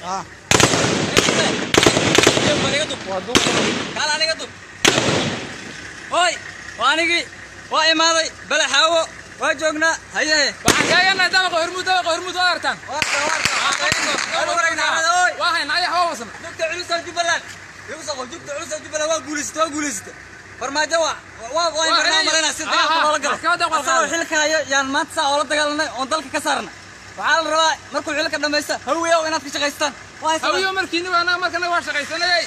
kaal aniga dub hoy waa anigii waa imaaday balaxaawo waa joognaa haye waxaan kaaganahay dabaqa hormuud dabaqa hormuud waa artaan waa hayn ayax waa wasan jugta culusa jubbaland igu soo qof jugta culusa jubbaland waa guulaysata waa guulaysata farmaajo waa waa waa in barnaa malaynaa si dagaalka loola galo maxkamadda waa asagoo xilka hayo yaan maanta saa oola dagaalanay oon dalka ka saarna waxaa la rabaa markuu xilka dhamaysta hawiyow inaad ka shaqaystaan waa haysataan. hawiyo markiini waa anaga markanaga waa shaqaysanayay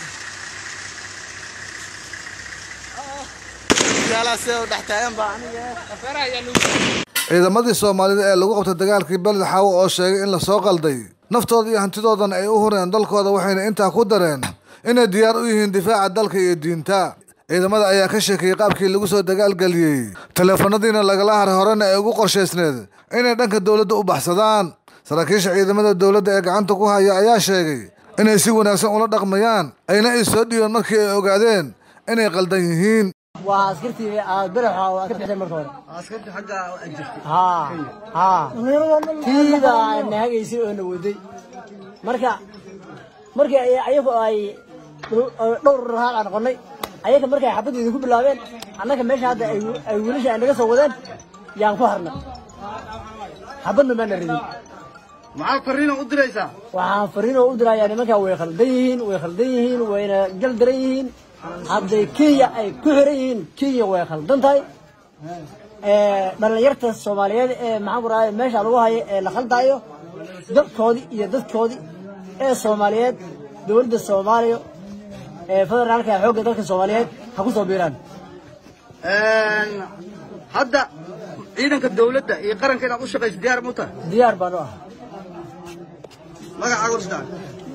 afeeraha ayaa lagu ciidamadii soomaalida ee lagu qabtay dagaalkii beled xaawo oo sheegay in lasoo qalday naftooda iyo hantidoodan ay u hureen dalkooda waxayna intaa ku dareen inay diyaar u yihiin difaaca dalka iyo diinta ciidamada ayaa ka sheekeeyey qaabkii lagu soo dagaalgeliyey taleefanadiina lagala haray horena ay ugu qorshaysneed inay dhanka dowladda u baxsadaan saraakiisha ciidamada dowladda ee gacanta ku haya ayaa sheegay inay si wanaagsan ula dhaqmayaan ayna is soo dhiibeen markii ay ogaadeen inay qaldan yihiin waa askartii aad baraxa oo aad ka bixisay marka hore askarta xagga ajirtay haa haa tiida na hagaysay oo na waday marka markii ay ayagu ay dhowr rahaal aan noqonnay ayaga markay xabadda idinku bilaabeen annaga meesha hadda ay ay wiilasha ay naga soo wadeen yaan ku harnay xabadna maana ridin maxaa fariina u diraysaa waxaan fariin oo u dirayaa nimankaa way khaldan yihiin way khaldan yihiin wayna gal daran yihiin hadday kenya ay ku xiran yihiin kenya way khaldan tahay dhalinyarta soomaaliyeed ee maxaan ku rahay meesha lagu hayo ee la khaldaayo dadkoodii iyo dadkoodii ee soomaaliyeed dowladda soomaaliya ee federaalka ee xoogga dalka soomaaliyeed ha ku soo biiraan hadda ciidanka dawladda iyo qaranka inaad u shaqayso diyaar mu tahay diyaar baan u ah magacaaga warstaan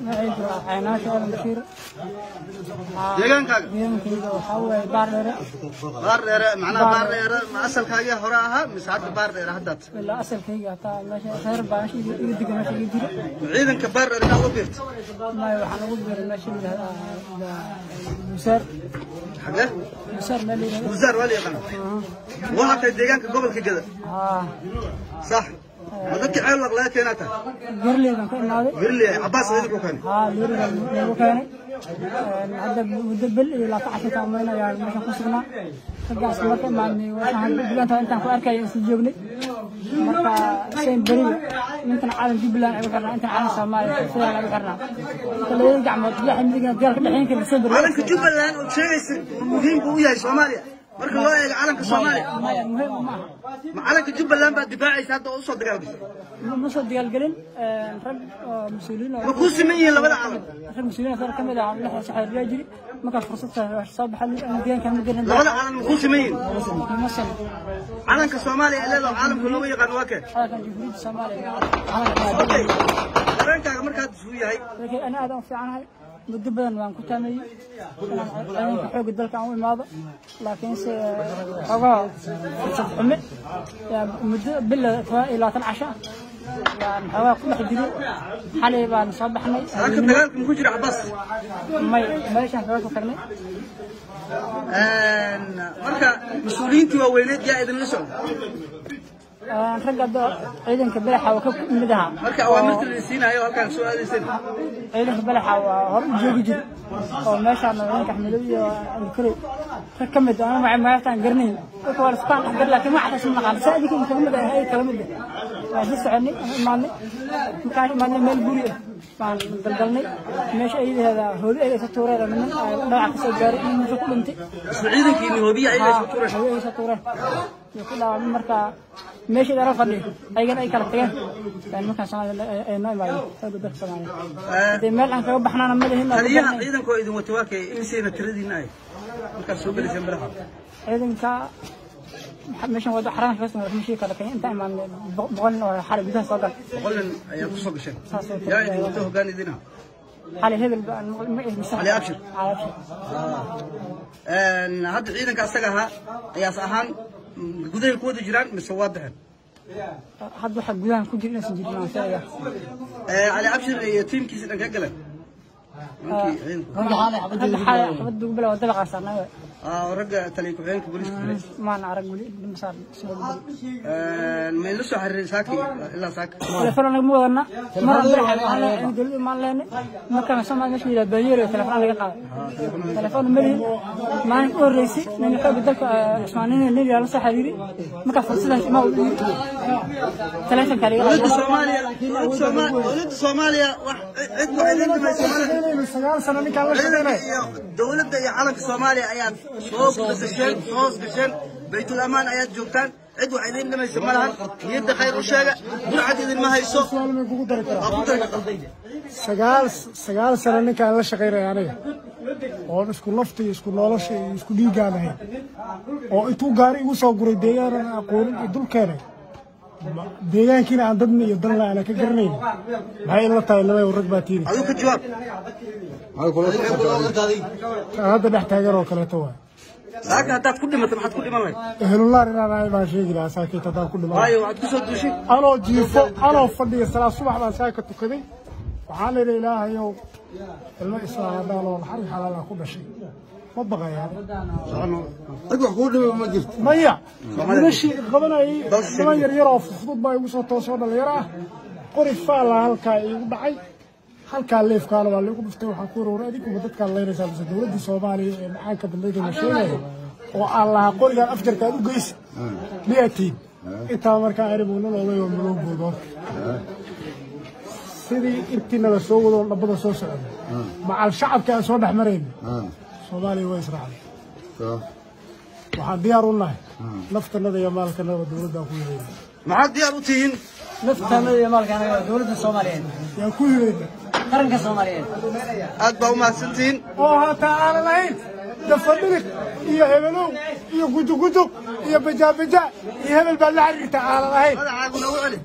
deegaankaaga baar dheere macnaha baar dheere ma asalkaagii hore ahaa mise hadda baar dheere haddaad asalkayga hataa meesha reer baa meesha iga iga diga meesha iga jira ma ciidanka baar dheere inaad u biirta maayo waxaan ugu biiray meesha la yidhahda musaar xagee musaar meel la yidhahda buusaar waa la yaqaana waxaa tahay deegaanka gobolka geda haa sax ma dadkii ceelwaq laga keenaa tahay garleedan ka imaaday wirli cabaas idinku keenay haa looriga lagu keenay hadda muddo bel iyo laata casharka umayn ayaa meeshan ku sugnaa raggaas marka imaadnay waxaan jubbaland intaan ku arkaya isla joognay marka seen beriga ninkan caalam jubbaland ay u xirnaa intan caalam soomaaliya federal ay u xirnaa marka labada gacmood gaxa midigan dagaalka dhexeyn kara seen beriga calanka jubbaland oo sheegaysa muhiim buu u yahay soomaaliya marka loo eego calanka soomaaliya maya muhiim ma aha ma calanka jubbaland baad difaacaysa hadda oo usoo dagaalgashay ma soo dagaalgelin rag oo mas-uuliyiin oo ma kuu siman yihiin labada calan rag mas-uuliyiin oo ka mid ah lix saxaariyaa jiri markaas fursad soo baxay deegaanka ma gelin labada calan ma kuu siman yihiin ma san calanka soomaaliya ee leedaho caalamka looga yaqaan waa kee halkan jumhuuriyadda soomaaliya Okay. dareenkaaga markaad isuu yahay laakiin ana aad aan u fiicanahay muddo badan waan ku taameeyey inaan ciidanka xoogga dalka aan u imaado laakiinse xoogaa fursad xume yaa muddo bila toban iyo labaatan casho ah yaan xoogaa ku dhex jiray xalay baan soo baxnay halka dagaalka muku jira cabaas may meeshaan kaga ku tagnay marka mas-uuliyiintii waaweyneed yaa idinla socda ragga hadda ciidanka balaxa waa ka mid ahaa marka awaamirta la siinayo halkaan soo aadayseen ciidanka balaxa waa hore u joogi jira oo meeshaan ciidanka axmedow iyo abdulkarow rag ka mid ah ama magaxtaan garanayn dadka waa lasku kaan dhexgar laakiin wax xataa naqaan saa idinka in kaga mid ah ay kala mid ah waan sii soconay aan imaadnay markaan imaadnay meel guri ah baan dalgalnay meesha ayadaheeda hooli ay isa tuureen niman dhaawac ka soo gaaray in meesha ku dhintay isla ciidankiini hoobiya ayaga isku tuureen hooyo ay isa tuureen iyo ku dhaawacmay marka meesha dara fadhiyo ayagana ay kala tageen yani markaan soomaaliya ay noo imaadeen xoogga dalka soomaaliya hadee meel aan kaga baxnaana ma lihin taliyaha ciidanka oo idin wata waa kee imisayna tiradiina ay markaad soo gelayseen baraha ciidanka meeshan wada xaraan kaga soo mashii kala keen inta imaanay boqol nin oo xaray gudaha soo gal boqol nin ayaa ku soo gasheen saas oo yaa idin wata hoggaan idina xalay hebel baan magaciisa Ali Abshir. Ali Abshir hadda ciidanka asaga ahaa ayaas ahaan gudahay ku wada jiraan mise waa baxeen hadda waxa gudahan ku jira inaysan jirin aan sheegaya cali abshir iyo tiimkiisa dhan ka galeen ninkii ciidanku hadda xalay xabad ugu bilaw dabaqa saarnaa ah oo ragga taliya ku-xigeenka booliiska dilay maan arag weli masaar soo may la soo xiriiray saaki ilaa saaka telefoon anaga ma wadana mar aan dowladda maan leenay markaan soo meesha yidhaha baayeero telefoon laga qaaday telefoon ma lihin maalin u horreysay nin xooga dalka cusmaanina nin yaa la soo xiriiray markaa fursadaas ima u dhigi telefoonka laga dowladda qaaday soomaaliya dowladda Soomaaliya dowladda soomaaliya wax cid waxay idin dhimaysa malaha sagaal sano ninkaan la ciidanka iyo dowladda iyo calanka soomaaliya ayaad soo gasasheen soo hoos gasheen baytul amaan ayaad joogtaan cid wax idin dhimaysa ma lahan niyadda khayr u sheega burcad idinma hayso waa ku dari kartaa sagaal sagaal sano ninkaan la shaqaynaya aniga oon isku lafta iyo isku nolosha iyo isku dhiiggaan ahayn oo intuu gaari igu soo guray deegaanan aqoonin iyo dul keenay ma- deegaankiina aan dadna iyo dalna aanan ka garanayn maxay ila tahay laba rag baa tiiri adigu ka jawaab taan hadda dhex taagan oo kaleeto waay saaka haddaad ku dhimato maxaad ku dhiman lahayd ehlulaar inaan ahay baan sheegi lahaa saakiit haddaan ku dhiman waayo waxaad ku soo duushay anoo jiifo anoo fadhiya salaad subax baan saaka tukaday waxaan idhi ilaahayow ilmo islaam haddaan oo naxariis xalaalaan ku dhashay ma baqayaan cid wax kuu dhibay ma jirto maya wiilashii qabanayay niman yaryar oo fudud baa igu soo toosoo dhalinyaro ah qori faala halkaa iigu dhacay halkaa leefkaana waa laigu dhuftay waxaan ku warwar adinkuba dadkaan leynaysaa mise dowladdii soomaaliya ee macaanka bandayda la sheegayo oo aan lahaa qorigaan afjarka aad u geysa miyatiin intaa markaa aribu nin oday oo malowgooda horta sidii intiina la soo wado dhabbada soo socda macal shacabka aan soo dhex marayna soomaaliya waa israacday waxaan diyaar u nahay naftanada iyo maalkanada dowladdaan ku hirayna maxaad diyaar u tihiin naftaanada iyo maalka anaga waa dowladda soomaaliyeed yaan ku hirayna qaranka soomaaliyeed aad baa u mahadsantihiin oo hataa aanan ahayn dafadhirig iyo hebelow iyo gujugujug iyo bajaabajaa iyo hebel baa la xiriirta aanan ahayn magacaaguna u celi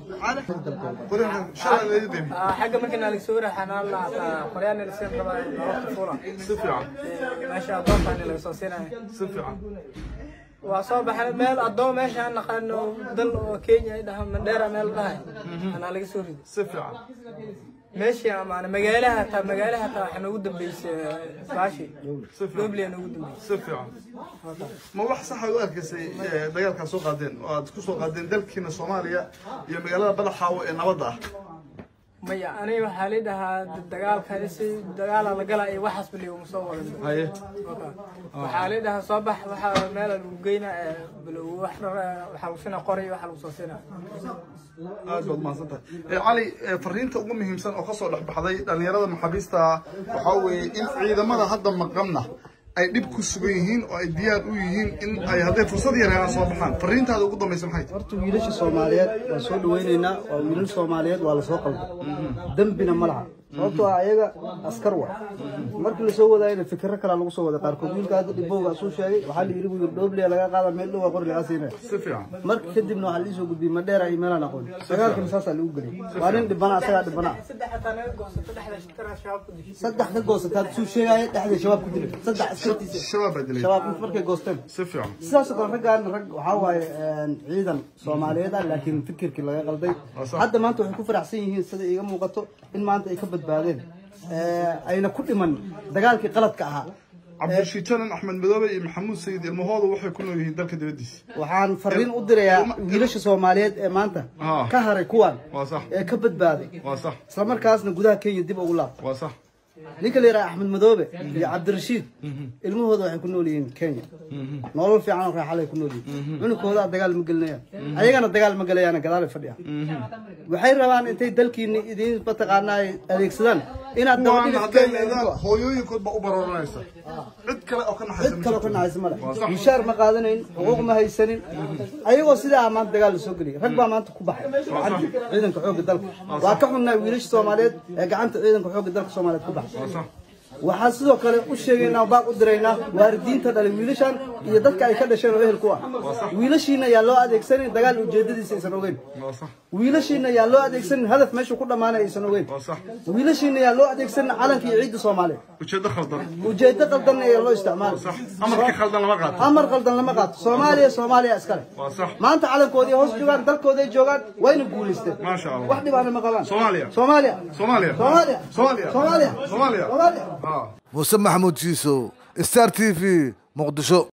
xagga markii nalig soo raxanaa la qoryaan ilseen rabaa nololta fuula si fiican meesha adoontaan laga soo siinayo si fiican waa soo baxay meel adoon meesha aan naqaano dal oo kenya ay dhahaan mandheera meel dhahay anaa laga soo riday si fiican meeshii amaana magaalaha taa magaalaha taa waxaa noogu dambeysay baashi dobliya noogu dambeysay si fiican ma wax saxa u arkaysay eh, dagaalkaa soo qaadeen oo aad ku soo qaadeen dalkiina soomaaliya iyo magaalada badaxaawo ee nabadda ah maya aniga waxaa la dhahaa dagaalka si dagaala la galaa iyo waxaas bali uma soo wadan haye waxaa la dhahaa soo bax waxaa meel lagu geynaa wax waxaa lagu sinaa qoray waxaa lagu soo sinaa aad baad mahadsan tahay Eh, cali eh, fariinta ugu muhiimsan oo kasoo dhex baxday dhalinyarada maxaabiista waxaa weeye in ciidamada hadda maqanna ay dhib ku sugan yihiin oo ay diyaar u yihiin in ay hadday fursad yar helaan soo baxaan fariintaada ugu dambaysa maxay tahay horta wiilasha soomaaliyeed waan soo dhawaynaynaa waa wiilal soomaaliyeed waa lasoo qalday dembina ma laha sababtoo ah ayaga askar wa markii lasoo wadaayana fikiro kalaa lagu soo wada qaarkood wiilka hadda dhibowga asuu sheegay waxaa la yidhi buu yidhi dhooblia laga qaada meel dhow waa qori lagaa siinaya si fiican marka kadibna waxaa liisoo gudbiyey madheera iyo meelaan aqoon dagaalkana saasaa lagu geliyay waa nin dhibana asagaa dhibana ah saddex hataa naga goosato dhexda shitara shabaab ku dishay saddex ka goosataad suu sheegaya dhexda shabaab ku dilay saddex askartiisa shabaab baa dilay shabaab markay goosteen si fiican sidaas oo kale raggaan rag waxaa waaye ciidan soomaaliyeed ah laakiin fikirkii laga qalday sax. hadda maanta waxay ku faraxsan yihiin sida iiga muuqato in maanta ay ka badbaadeen ayna ku dhiman dagaalkii qaladka ahaa cabdirashiid janan axmed madoobe iyo maxamuud sayid ilmahooda waxay ku nool yihiin dalka dibaddiisa waxaan fariin u dirayaa wiilasha soomaaliyeed ee maanta Ah. ka haray kuwan waa sax ee ka badbaaday waa sax isla markaasna gudaha kenya dib ugu laabtay waa sax ninka la yidhaha axmed madoobe iyo cabdirashiid ilmahooda waxay ku nool yihiin kenya nolol fiican oo raaxalay ku nool yihiin cunugkooda dagaal ma gelinayaan ayagana dagaal ma gelayaan gadaalay fadhiyaan waxay rabaan intay dalkiini idiin mataqaanaa ay adeegsadaan inaad kuwaan dabadhigis hadday kenya leedaan idinku- hooyooyinkood baa u barooranaysa cid kale oo ka naxaysa cid ma kaloo ka jirto. naxaysa male Waa sax. mushaar ma qaadanayn xuquuq ma haysanin ayagoo sidaa ah maanta dagaal la soo geliyay rag baa maanta ku baxay gacanta ciidanka xoogga dalka waa ka xunnaa wiilasha soomaaliyeed ee gacanta ciidanka xoogga dalka soomaaliyeed ku baxay waa sax waxaan sidoo kale u sheegaynaa oo baaq u diraynaa waalidiinta dhalay wiilashan iyo dadka ay ka dhasheen oo ehel ku ah wiilashiina yaa loo adeegsanin dagaal ujeedadiisa aysan ogeyn waa sax wiilashiina yaa loo adeegsanin hadaf meeshuu ku dhammaanay aysan ogeyn waa sax wiilashiina yaa loo adeegsanin calanka iyo ciidda soomaaliya ujeedo khaldan ujeedo qaldan ayaa loo isticmaala sax amarkii khaldan lama qaato amar qaldan lama qaato soomaaliya soomaaliya iskale waa sax maanta calankoodii hoos joogaan dalkooday joogaan wayna guulaysteen Maasha Allah. wax dhibaana ma qabaan Soomaaliya. soomaaliya soomaaliya soomaaliya soomaaliya soomaaliya soomaaliya soomaaliya Ah. muuse maxamuud jiisow star t v muqdisho